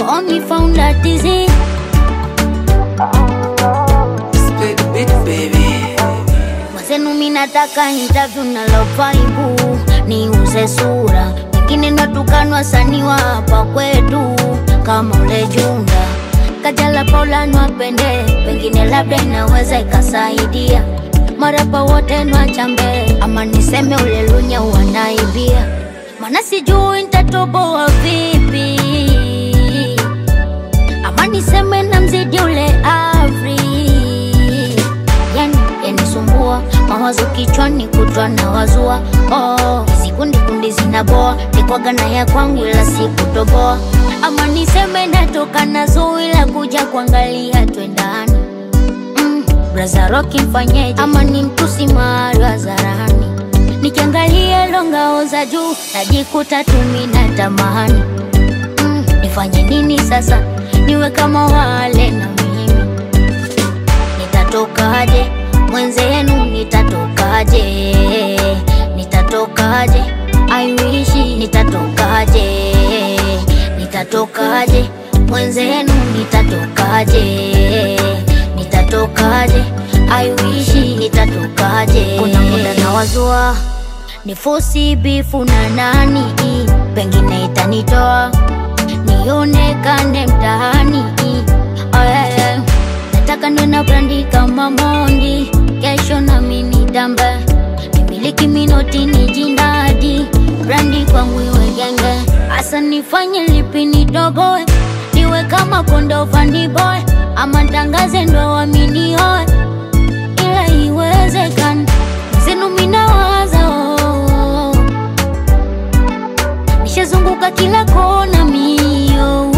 Call me found that disease. Split the beat, baby. Mwenzenu mi nataka interview na lovaibu niuze sura, wengine natukanwa sani wa hapa kwetu kama ule Junda Kajala Paula nwapende, pengine labda inaweza ikasaidia marapa wote nwachambe, ama niseme ule Lunya wanaibia, mana sijui nitatoboa vipi, ama niseme na mzidi ule Avri yani yanisumbua mawazo kichwani kutwa na wazua oh, hizi kundi kundi zinaboa nikwaga na ya kwangu ila sikutoboa ama niseme natoka na zui la kuja kuangalia twendani mm, braza roki mfanyeje ama ni mtusi mahali hadharani nikiangalia longao za juu najikuta tumi na tamani mm, nifanye nini sasa niwe kama wale na mimi nitatokaje mwenzenu nitatokaje nitatokaje aiwishi nitatokaje nitatokaje mwenzenu nitatokaje nitatokaje aiwishi nitatokaje kuna muda na wazua nifosi bifu na nani pengine itanitoa nionekane mtaani oh, yeah, yeah. nataka niwe na brandi kama mondi kesho nami nidambe nimiliki minoti ni jindadi brandi kwangu iwe genge hasa nifanye lipi nidogoe niwe kama kondo fandiboy ama ntangaze ndo waminioe ila iwezekani zenu minawaza oh, oh, oh. nishazunguka kila kona mio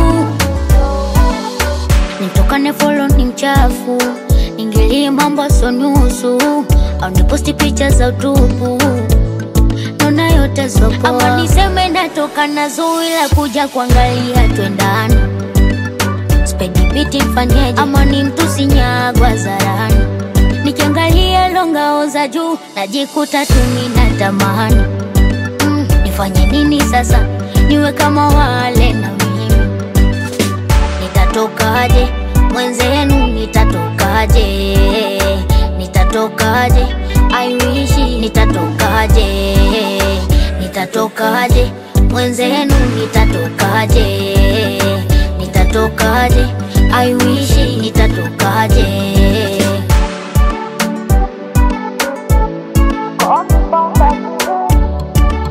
nitokane folo ni mchafu ingilie mambo sonusu au niposti picha za utupu naona yote sopoa ama niseme natoka na zui la kuja kuangalia twendani spedi biti mfanyeje ama ni mtusi nyagwa zarani nikiangalia longao za juu najikuta tumi na tamani mm, nifanye nini sasa niwe kama wale na mimi nitatokaje mwenzenu nitatokaje nitatokaje aiwishi nitatokaje nitatokaje mwenzenu nitatokaje nitatokaje aiwishi nitatokaje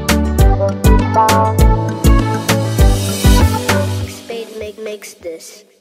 Spade make makes this.